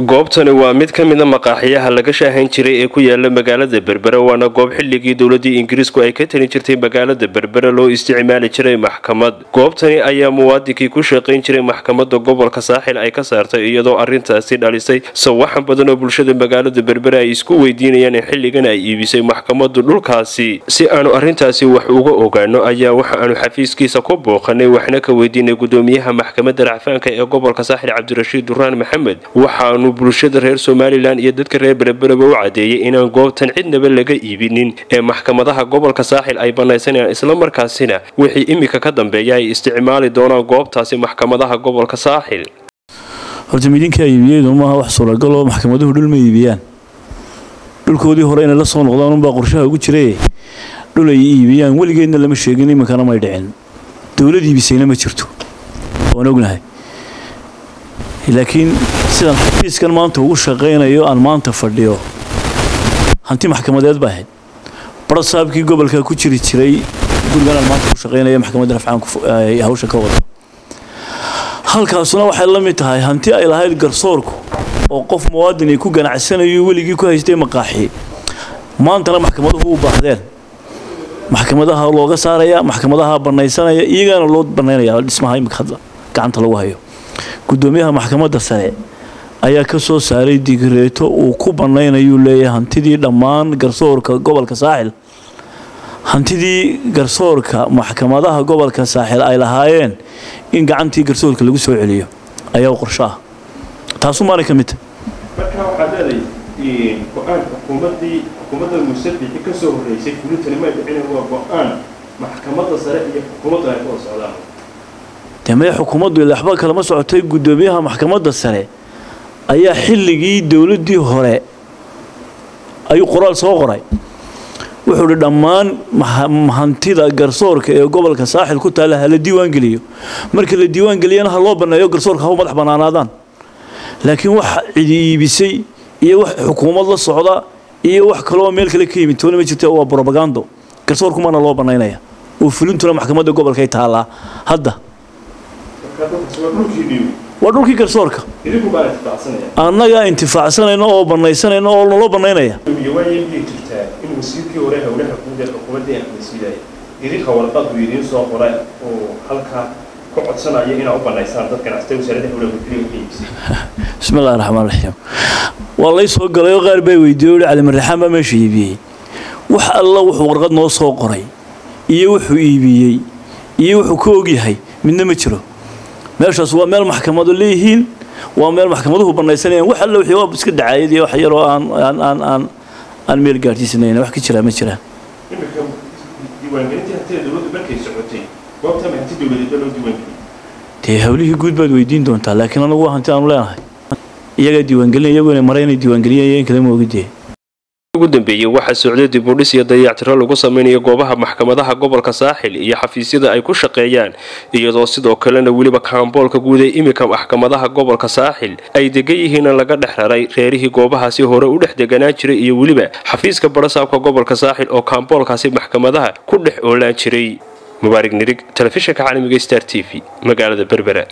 goobtani waa mid ka mida maqaaxiyaha laga shaahayn jiray ee ku yaala magaalada berbere waana goob xilligii dowladii ingiriisku ay ka talin jirtay magaalada berbere loo isticmaali jiray maxkamad goobtani ayaa muwaadinkii ku shaqayn jiray maxkamada gobolka saaxil ay ka saartay iyadoo arintaasi dhalisay sawaxan badan oo bulshada magaalada berbere ay isku weydiinayaan in xilligan ay iibisay maxkamadu dhulkaasi si aanu arintaasi wax uga ogaano ayaa waxa aanu xafiiskiisa ku booqanay waxna ka weydiinay gudoomiyaha maxkamada racfaanka ee gobolka saaxil cabdirashiid duraan maxamed waxaanu bulshada reer somalilan iyo dadka reer berebereba u cadeeyay inaan goobtan cidnaba laga iibinin ee maxkamadaha gobolka saaxil ay banaysanayaan islamarkaasina wixii imika ka dambeeya ay isticmaali doonaan goobtaasi maxkamadaha gobolka saaxil horta midinkaa iibiyeydu maaha wax suuragal oo maxkamaduhu dhul ma iibiyaan dhulkoodii hore inay la soo noqdaan unbaa qorshaha ugu jiraye dhul ay iibiyaan weligeedna lama sheegin iminkana may dhicin dowlad iibisayna ma jirto waan ognahay laakiin sidaan xafiiskan maanta ugu shaqaynayo aan maanta fadhiyo hanti maxkamadeed ba ahayd barasaabkii gobolka ku jiri jiray gurigan aan maanta ku shaqaynaya maxkamadda rafcaanku hawsha ka wado halkaasuna waxay la mid tahay hanti ay lahayd garsoorku oo qof muwaadin ay ku ganacsanayo weligii ku haystay maqaaxi maantana maxkamaduhu u baahdeen maxkamadaha looga saaraya maxkamadaha banaysanaya iyagana loo banaynaya dhismaha imika hadda gacanta lagu hayo gudoomiyaha maxkamadda sare ayaa ka soo saaray digreeto uu ku banaynayuu leeyahay hantidii dhammaan garsoorka gobolka saaxil hantidii garsoorka maxkamadaha gobolka saaxil ay lahaayeen in gacantii garsoorka lagu soo celiyo ayaa qorsho ah taasu maanay ka mid tahay markaa waxaad leedahay go-aan xukuumadii xukuumadda musabixi ka soo horreysay fulintani may dhicin waa go-aan maxkamadda sare iyo xukuumaddu ay ka wada socdaan dee maya xukuumaddu ila waxba kalama socotay guddoomiyaha maxkamadda sare ayaa xilligii dowladdii hore ayuu qoraal soo qoray wuxuu hi dhammaan hantida garsoorka ee gobolka saaxil ku taalla hala diiwaan geliyo marka la diiwaan geliyana ha loo banneeyo garsoorka hau madax bannaanaadaan laakiin wax cidi iibisay iyo wax xukuumad la socda iyo wax kaloo meel kale ka yimid toona ma jirta waa brobagando garsoorkumana loo bannaynaya oo fulintuna maxkamadda gobolkay taallaa hadda waa dhulkii garsoorka annagaa intifaacsanayno oo banaysanayno oo naloo banaynaya jirtaa in wasiirkii hore howlaha guud ee xukuumadda ahmedsiiday idinka warqadu idiin soo qoray oo halkaa ku codsanaya inaa u banaysaan dad ganacsatada wasaaradda howlaha guud keliya u iibisay bismillahi raxmaan raxiim waa lay soo galay oo qaar baa weydiiyey uhi calimarraxaan baa meesha iibiyey wax alla wuxuu warqad noo soo qoray iyo wuxuu iibiyey iyo wuxuu ka ogyahay midna ma jiro meeshaas waa meel maxkamadu leeyihiin waa meel maxkamaduhu banaysanayaan wax alla wixii waa iska dacaayad iyo wax yaroo aan aan aan aan aan meel gaadhsiisanayn wax ka jiraa ma jiraan imika diiwaangelintii hantida dowladdu markay socotay goobtama hanti dowladeedba loo diiwaangeliyey dee hawlihii guud baad weydiin doontaa laakiin anagu waa hanti aanu leenahay iyagaa diiwaangelin iyagu inay mara inay diiwaangeliyeen in kale ma ogidee ugu dambeeyey waxaa socday dibudhis iyo dayactiro lagu samaynayo goobaha maxkamadaha gobolka saaxil iyo xafiisyada ay ku shaqeeyaan iyadoo sidoo kalena weliba kaamboolka guud ee imika maxkamadaha gobolka saaxil ay degan yihiina laga dhex raray reerihii goobahaasi hore u dhex deganaan jiray iyo weliba xafiiska barasaabka gobolka saaxil oo kaamboolkaasi maxkamadaha ku dhex oolaan jiray mubaarig nirig telefishinka caalamiga star t v magaalada berbera